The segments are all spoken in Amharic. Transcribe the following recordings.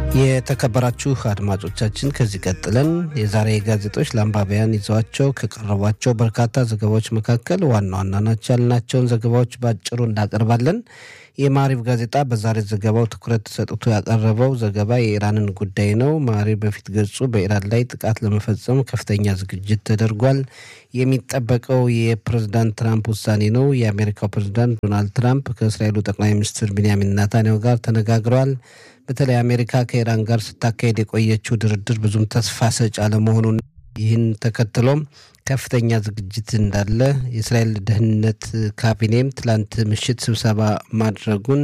የተከበራችሁ አድማጮቻችን ከዚህ ቀጥለን የዛሬ ጋዜጦች ለአንባቢያን ይዘዋቸው ከቀረቧቸው በርካታ ዘገባዎች መካከል ዋና ዋና ናቸው ያልናቸውን ዘገባዎች በአጭሩ እናቀርባለን። የማሪብ ጋዜጣ በዛሬ ዘገባው ትኩረት ሰጥቶ ያቀረበው ዘገባ የኢራንን ጉዳይ ነው። ማሪብ በፊት ገጹ በኢራን ላይ ጥቃት ለመፈጸም ከፍተኛ ዝግጅት ተደርጓል። የሚጠበቀው የፕሬዝዳንት ትራምፕ ውሳኔ ነው። የአሜሪካው ፕሬዝዳንት ዶናልድ ትራምፕ ከእስራኤሉ ጠቅላይ ሚኒስትር ቢንያሚን ናታንያሁ ጋር ተነጋግረዋል። በተለይ አሜሪካ ከኢራን ጋር ስታካሄድ የቆየችው ድርድር ብዙም ተስፋ ሰጭ አለመሆኑን ይህን ተከትሎም ከፍተኛ ዝግጅት እንዳለ የእስራኤል ደህንነት ካቢኔም ትላንት ምሽት ስብሰባ ማድረጉን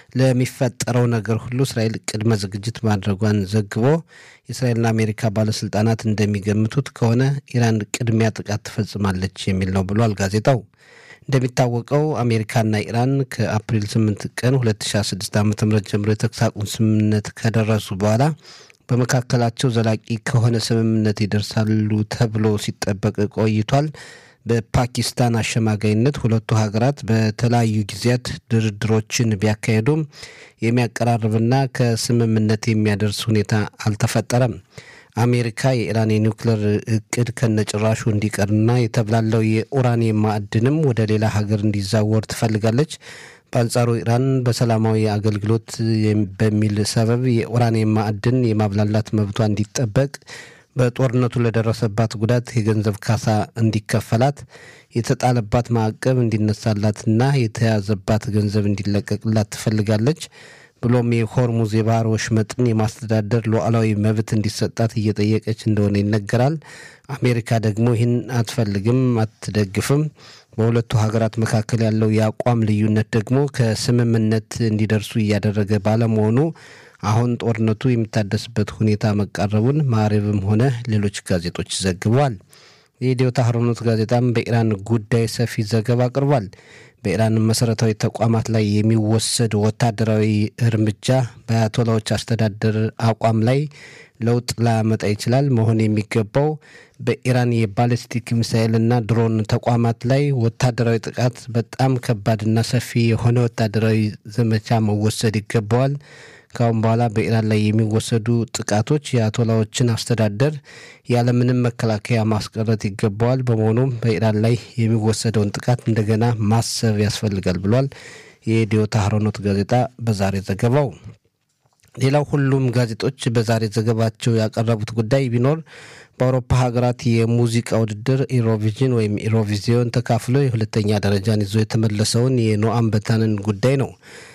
ለሚፈጠረው ነገር ሁሉ እስራኤል ቅድመ ዝግጅት ማድረጓን ዘግቦ የእስራኤልና አሜሪካ ባለስልጣናት እንደሚገምቱት ከሆነ ኢራን ቅድሚያ ጥቃት ትፈጽማለች የሚል ነው ብሏል ጋዜጣው። እንደሚታወቀው አሜሪካና ኢራን ከአፕሪል 8 ቀን 2016 ዓ ም ጀምሮ የተኩስ አቁም ስምምነት ከደረሱ በኋላ በመካከላቸው ዘላቂ ከሆነ ስምምነት ይደርሳሉ ተብሎ ሲጠበቅ ቆይቷል። በፓኪስታን አሸማጋይነት ሁለቱ ሀገራት በተለያዩ ጊዜያት ድርድሮችን ቢያካሄዱም የሚያቀራርብና ከስምምነት የሚያደርስ ሁኔታ አልተፈጠረም። አሜሪካ የኢራን የኒውክሌር እቅድ ከነጭራሹ እንዲቀርና የተብላለው የኡራኒየም ማዕድንም ወደ ሌላ ሀገር እንዲዛወር ትፈልጋለች። በአንጻሩ ኢራን በሰላማዊ አገልግሎት በሚል ሰበብ የኡራኒየም ማዕድን የማብላላት መብቷ እንዲጠበቅ፣ በጦርነቱ ለደረሰባት ጉዳት የገንዘብ ካሳ እንዲከፈላት፣ የተጣለባት ማዕቀብ እንዲነሳላትና የተያዘባት ገንዘብ እንዲለቀቅላት ትፈልጋለች። ብሎም የሆርሙዝ የባህር ወሽመጥን የማስተዳደር ሉዓላዊ መብት እንዲሰጣት እየጠየቀች እንደሆነ ይነገራል። አሜሪካ ደግሞ ይህን አትፈልግም፣ አትደግፍም። በሁለቱ ሀገራት መካከል ያለው የአቋም ልዩነት ደግሞ ከስምምነት እንዲደርሱ እያደረገ ባለመሆኑ አሁን ጦርነቱ የሚታደስበት ሁኔታ መቃረቡን ማዕሬብም ሆነ ሌሎች ጋዜጦች ዘግበዋል። የኢትዮ ታህሮኖት ጋዜጣም በኢራን ጉዳይ ሰፊ ዘገባ አቅርቧል። በኢራን መሰረታዊ ተቋማት ላይ የሚወሰድ ወታደራዊ እርምጃ በአያቶላዎች አስተዳደር አቋም ላይ ለውጥ ላያመጣ ይችላል። መሆን የሚገባው በኢራን የባሊስቲክ ሚሳይልና ድሮን ተቋማት ላይ ወታደራዊ ጥቃት በጣም ከባድና ሰፊ የሆነ ወታደራዊ ዘመቻ መወሰድ ይገባዋል። ካሁን በኋላ በኢራን ላይ የሚወሰዱ ጥቃቶች የአያቶላዎችን አስተዳደር ያለምንም መከላከያ ማስቀረት ይገባዋል። በመሆኑም በኢራን ላይ የሚወሰደውን ጥቃት እንደገና ማሰብ ያስፈልጋል ብሏል የኢትዮ ታህሮኖት ጋዜጣ በዛሬ ዘገባው። ሌላው ሁሉም ጋዜጦች በዛሬ ዘገባቸው ያቀረቡት ጉዳይ ቢኖር በአውሮፓ ሀገራት የሙዚቃ ውድድር ኢሮቪዥን ወይም ኢሮቪዚዮን ተካፍሎ የሁለተኛ ደረጃን ይዞ የተመለሰውን የኖአም በታንን ጉዳይ ነው።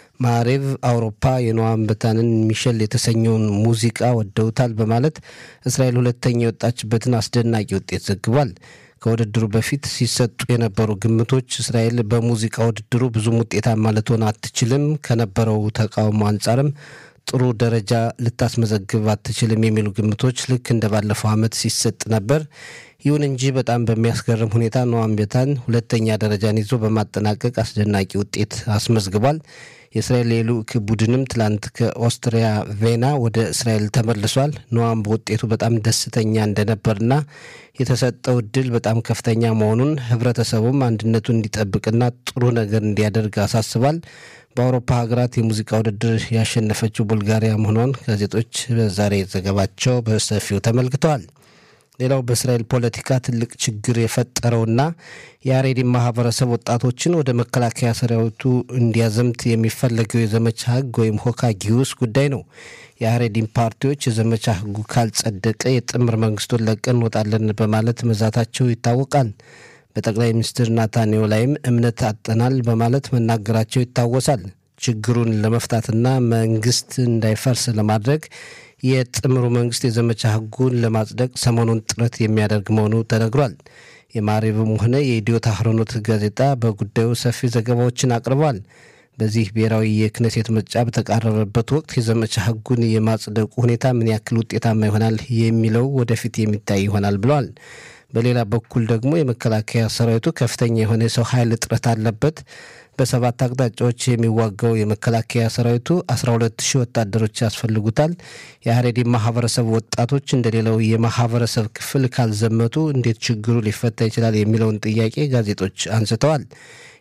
ማሬቭ አውሮፓ የኖአም በታንን ሚሸል የተሰኘውን ሙዚቃ ወደውታል በማለት እስራኤል ሁለተኛ የወጣችበትን አስደናቂ ውጤት ዘግቧል። ከውድድሩ በፊት ሲሰጡ የነበሩ ግምቶች እስራኤል በሙዚቃ ውድድሩ ብዙም ውጤታማ ልትሆን አትችልም፣ ከነበረው ተቃውሞ አንጻርም ጥሩ ደረጃ ልታስመዘግብ አትችልም የሚሉ ግምቶች ልክ እንደ ባለፈው ዓመት ሲሰጥ ነበር። ይሁን እንጂ በጣም በሚያስገርም ሁኔታ ኖአም ቤታን ሁለተኛ ደረጃን ይዞ በማጠናቀቅ አስደናቂ ውጤት አስመዝግቧል። የእስራኤል የልዑክ ቡድንም ትላንት ከኦስትሪያ ቬና ወደ እስራኤል ተመልሷል። ኖአም በውጤቱ በጣም ደስተኛ እንደነበርና የተሰጠው እድል በጣም ከፍተኛ መሆኑን ህብረተሰቡም አንድነቱን እንዲጠብቅና ጥሩ ነገር እንዲያደርግ አሳስቧል። በአውሮፓ ሀገራት የሙዚቃ ውድድር ያሸነፈችው ቡልጋሪያ መሆኗን ጋዜጦች በዛሬ ዘገባቸው በሰፊው ተመልክተዋል። ሌላው በእስራኤል ፖለቲካ ትልቅ ችግር የፈጠረውና የአሬዲን ማህበረሰብ ወጣቶችን ወደ መከላከያ ሰራዊቱ እንዲያዘምት የሚፈለገው የዘመቻ ህግ ወይም ሆካ ጊዩስ ጉዳይ ነው። የአሬዲን ፓርቲዎች የዘመቻ ህጉ ካልጸደቀ የጥምር መንግስቱን ለቀን እንወጣለን በማለት መዛታቸው ይታወቃል። በጠቅላይ ሚኒስትር ናታንያሁ ላይም እምነት አጠናል በማለት መናገራቸው ይታወሳል። ችግሩን ለመፍታትና መንግስት እንዳይፈርስ ለማድረግ የጥምሩ መንግስት የዘመቻ ህጉን ለማጽደቅ ሰሞኑን ጥረት የሚያደርግ መሆኑ ተነግሯል። የማሪብም ሆነ የኢትዮ ታህሮኖት ጋዜጣ በጉዳዩ ሰፊ ዘገባዎችን አቅርበዋል። በዚህ ብሔራዊ የክነሴት ምርጫ በተቃረበበት ወቅት የዘመቻ ህጉን የማጽደቁ ሁኔታ ምን ያክል ውጤታማ ይሆናል የሚለው ወደፊት የሚታይ ይሆናል ብለዋል። በሌላ በኩል ደግሞ የመከላከያ ሰራዊቱ ከፍተኛ የሆነ የሰው ኃይል እጥረት አለበት። በሰባት አቅጣጫዎች የሚዋጋው የመከላከያ ሰራዊቱ 12 ሺህ ወታደሮች ያስፈልጉታል። የሀሬዲ ማህበረሰብ ወጣቶች እንደሌላው የማህበረሰብ ክፍል ካልዘመቱ እንዴት ችግሩ ሊፈታ ይችላል የሚለውን ጥያቄ ጋዜጦች አንስተዋል።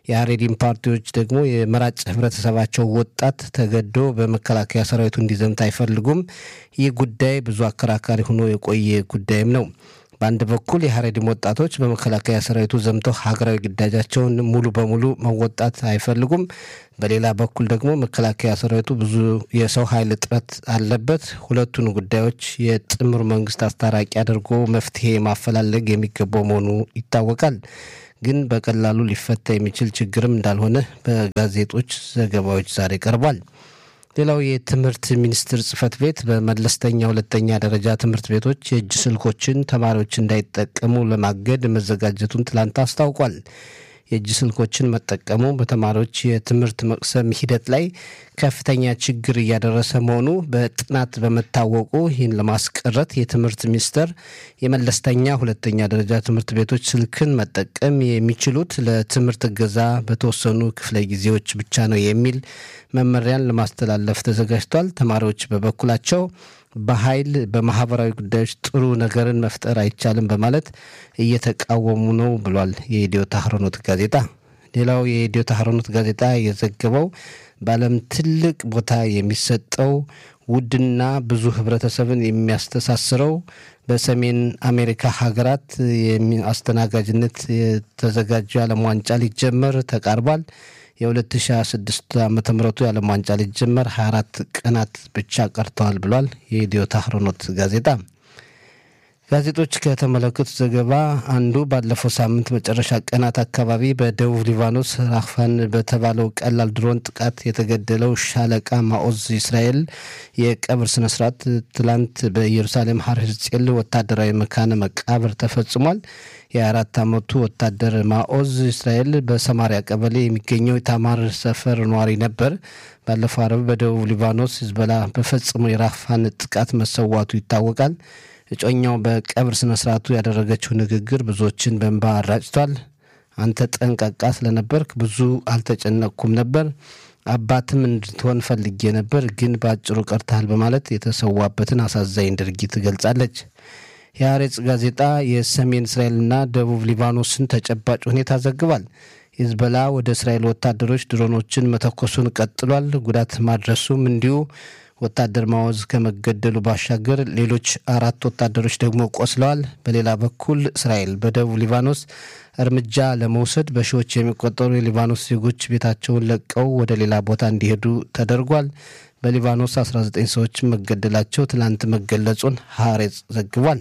የሀሬዲን ፓርቲዎች ደግሞ የመራጭ ህብረተሰባቸው ወጣት ተገዶ በመከላከያ ሰራዊቱ እንዲዘምት አይፈልጉም። ይህ ጉዳይ ብዙ አከራካሪ ሆኖ የቆየ ጉዳይም ነው። በአንድ በኩል የሀሬዲም ወጣቶች በመከላከያ ሰራዊቱ ዘምተው ሀገራዊ ግዳጃቸውን ሙሉ በሙሉ መወጣት አይፈልጉም። በሌላ በኩል ደግሞ መከላከያ ሰራዊቱ ብዙ የሰው ኃይል እጥረት አለበት። ሁለቱን ጉዳዮች የጥምር መንግስት አስታራቂ አድርጎ መፍትሄ ማፈላለግ የሚገባው መሆኑ ይታወቃል። ግን በቀላሉ ሊፈታ የሚችል ችግርም እንዳልሆነ በጋዜጦች ዘገባዎች ዛሬ ቀርቧል። ሌላው የትምህርት ሚኒስቴር ጽህፈት ቤት በመለስተኛ ሁለተኛ ደረጃ ትምህርት ቤቶች የእጅ ስልኮችን ተማሪዎች እንዳይጠቀሙ ለማገድ መዘጋጀቱን ትላንት አስታውቋል። የእጅ ስልኮችን መጠቀሙ በተማሪዎች የትምህርት መቅሰም ሂደት ላይ ከፍተኛ ችግር እያደረሰ መሆኑ በጥናት በመታወቁ ይህን ለማስቀረት የትምህርት ሚኒስቴር የመለስተኛ ሁለተኛ ደረጃ ትምህርት ቤቶች ስልክን መጠቀም የሚችሉት ለትምህርት እገዛ በተወሰኑ ክፍለ ጊዜዎች ብቻ ነው የሚል መመሪያን ለማስተላለፍ ተዘጋጅቷል። ተማሪዎች በበኩላቸው በኃይል በማህበራዊ ጉዳዮች ጥሩ ነገርን መፍጠር አይቻልም በማለት እየተቃወሙ ነው ብሏል የኢትዮ ታህሮኖት ጋዜጣ። ሌላው የኢትዮ ታህሮኖት ጋዜጣ የዘገበው በዓለም ትልቅ ቦታ የሚሰጠው ውድና ብዙ ህብረተሰብን የሚያስተሳስረው በሰሜን አሜሪካ ሀገራት አስተናጋጅነት የተዘጋጀው የዓለም ዋንጫ ሊጀመር ተቃርቧል። የ2026 ዓ ም የዓለም ዋንጫ ሊጀመር 24 ቀናት ብቻ ቀርተዋል ብሏል የኢትዮ ታህሮኖት ጋዜጣ። ጋዜጦች ከተመለከቱት ዘገባ አንዱ ባለፈው ሳምንት መጨረሻ ቀናት አካባቢ በደቡብ ሊባኖስ ራፋን በተባለው ቀላል ድሮን ጥቃት የተገደለው ሻለቃ ማኦዝ እስራኤል የቀብር ስነስርዓት ትላንት በኢየሩሳሌም ሀር ሕዝቅኤል ወታደራዊ መካነ መቃብር ተፈጽሟል። የአራት ዓመቱ ወታደር ማኦዝ እስራኤል በሰማሪያ ቀበሌ የሚገኘው የታማር ሰፈር ነዋሪ ነበር። ባለፈው አረብ በደቡብ ሊባኖስ ሂዝቦላ በፈጸመው የራፋን ጥቃት መሰዋቱ ይታወቃል። እጮኛው በቀብር ስነ ስርዓቱ ያደረገችው ንግግር ብዙዎችን በእንባ አራጭቷል። አንተ ጠንቃቃ ስለነበርክ ብዙ አልተጨነቅኩም ነበር፣ አባትም እንድትሆን ፈልጌ ነበር፣ ግን በአጭሩ ቀርተሃል በማለት የተሰዋበትን አሳዛኝ ድርጊት ገልጻለች። የአሬጽ ጋዜጣ የሰሜን እስራኤልና ደቡብ ሊባኖስን ተጨባጭ ሁኔታ ዘግቧል። ሂዝቦላ ወደ እስራኤል ወታደሮች ድሮኖችን መተኮሱን ቀጥሏል። ጉዳት ማድረሱም እንዲሁ ወታደር ማወዝ ከመገደሉ ባሻገር ሌሎች አራት ወታደሮች ደግሞ ቆስለዋል። በሌላ በኩል እስራኤል በደቡብ ሊባኖስ እርምጃ ለመውሰድ በሺዎች የሚቆጠሩ የሊባኖስ ዜጎች ቤታቸውን ለቀው ወደ ሌላ ቦታ እንዲሄዱ ተደርጓል። በሊባኖስ 19 ሰዎች መገደላቸው ትላንት መገለጹን ሀሬጽ ዘግቧል።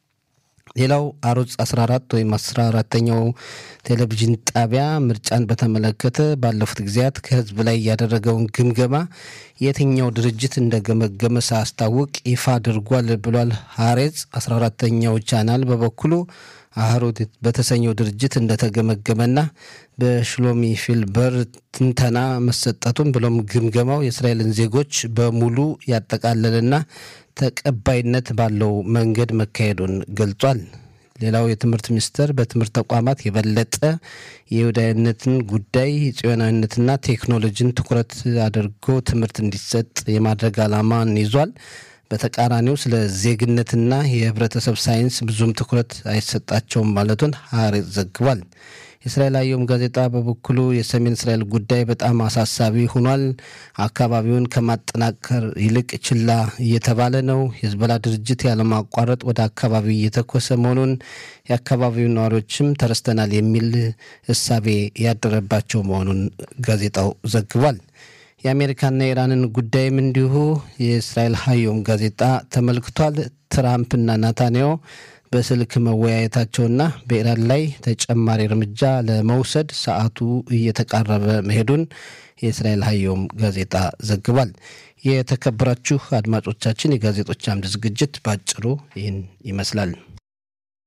ሌላው አሮጽ 14 ወይም 14ተኛው ቴሌቪዥን ጣቢያ ምርጫን በተመለከተ ባለፉት ጊዜያት ከህዝብ ላይ ያደረገውን ግምገማ የትኛው ድርጅት እንደገመገመ ሳያስታውቅ ይፋ አድርጓል ብሏል። ሀሬጽ 14ተኛው ቻናል በበኩሉ አህሮት በተሰኘው ድርጅት እንደተገመገመና በሽሎሚ ፊልበር ትንተና መሰጠቱን ብሎም ግምገማው የእስራኤልን ዜጎች በሙሉ ያጠቃለልና ተቀባይነት ባለው መንገድ መካሄዱን ገልጿል። ሌላው የትምህርት ሚኒስቴር በትምህርት ተቋማት የበለጠ የይሁዳዊነትን ጉዳይ ጽዮናዊነትና ቴክኖሎጂን ትኩረት አድርጎ ትምህርት እንዲሰጥ የማድረግ ዓላማን ይዟል። በተቃራኒው ስለ ዜግነትና የህብረተሰብ ሳይንስ ብዙም ትኩረት አይሰጣቸውም ማለቱን ሀሬጽ ዘግቧል። የእስራኤል አየም ጋዜጣ በበኩሉ የሰሜን እስራኤል ጉዳይ በጣም አሳሳቢ ሆኗል። አካባቢውን ከማጠናከር ይልቅ ችላ እየተባለ ነው። የሂዝቦላ ድርጅት ያለማቋረጥ ወደ አካባቢው እየተኮሰ መሆኑን የአካባቢው ነዋሪዎችም ተረስተናል የሚል እሳቤ ያደረባቸው መሆኑን ጋዜጣው ዘግቧል። የአሜሪካና የኢራንን ጉዳይም እንዲሁ የእስራኤል ሀዮም ጋዜጣ ተመልክቷል። ትራምፕና ናታንያሁ በስልክ መወያየታቸውና በኢራን ላይ ተጨማሪ እርምጃ ለመውሰድ ሰዓቱ እየተቃረበ መሄዱን የእስራኤል ሀዮም ጋዜጣ ዘግቧል። የተከበራችሁ አድማጮቻችን የጋዜጦች አምድ ዝግጅት ባጭሩ ይህን ይመስላል።